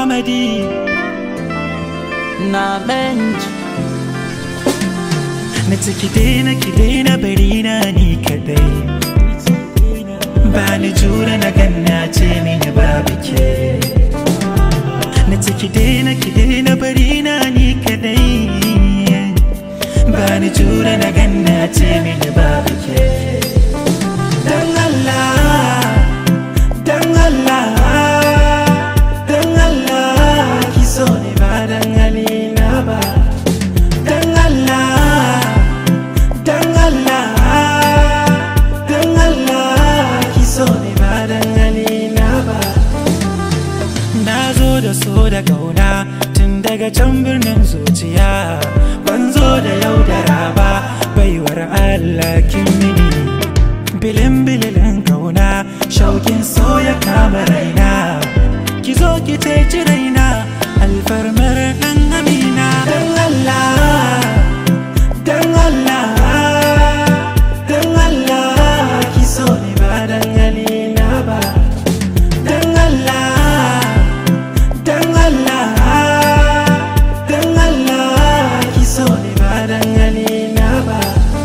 comedy na bench na ciki daina ki daina bari na ni kadai ba ni jura na ganna ce mini babu ke na ciki daina ki daina bari na ni kadai ba ni jura na ganna ce mini babu ke dan Allah dan Allah dan Allah ki so ne ba dan halina ba dan Allah dan Allah dan Allah ki so ne ba dan halina ba na zo da so da kauna tun daga can birnin zuciya ban zo da yaudara ba baiwar Allah kin mini bilin bililin kauna shaukin so ya kama raina ki zo ki ceci raina alfarmar dan amina dan Allah dan Allah dan Allah ki so ne ba dan halina ba dan Allah dan Allah dan Allah ki so ne ba dan halina ba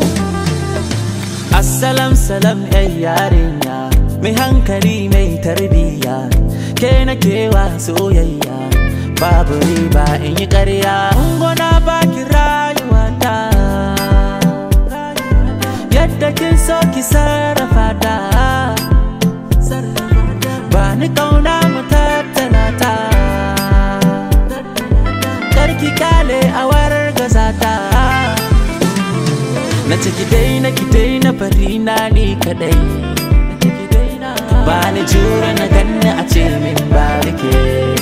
Assalam salam yan yarinya Mai hankali mai tarbiya Ke na kewa soyayya Babu riba in yi ƙarya Ungona baki rayuwata Yadda kin so ki sarrafa ta Ba ni kauna mu tattala ta Karki kale a wargaza ta Na ciki dai na ki dai na bari na ni kadai Ba ni jura na ganni a ce min ba ke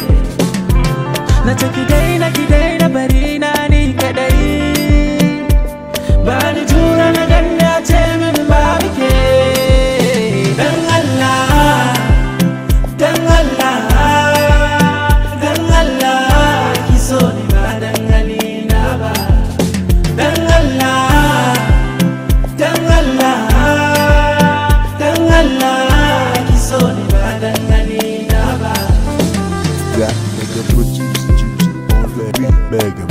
Na ciki dai na ki dai na bari na ni kadai Ba ni jura na ganni a ce min ba ke dan Allah dan Allah dan Allah ki so ne ba dan halina ba dan Allah dan Allah dan Allah ki so ne ba dan halina ba Got nigga producer, juicer on that beat, mega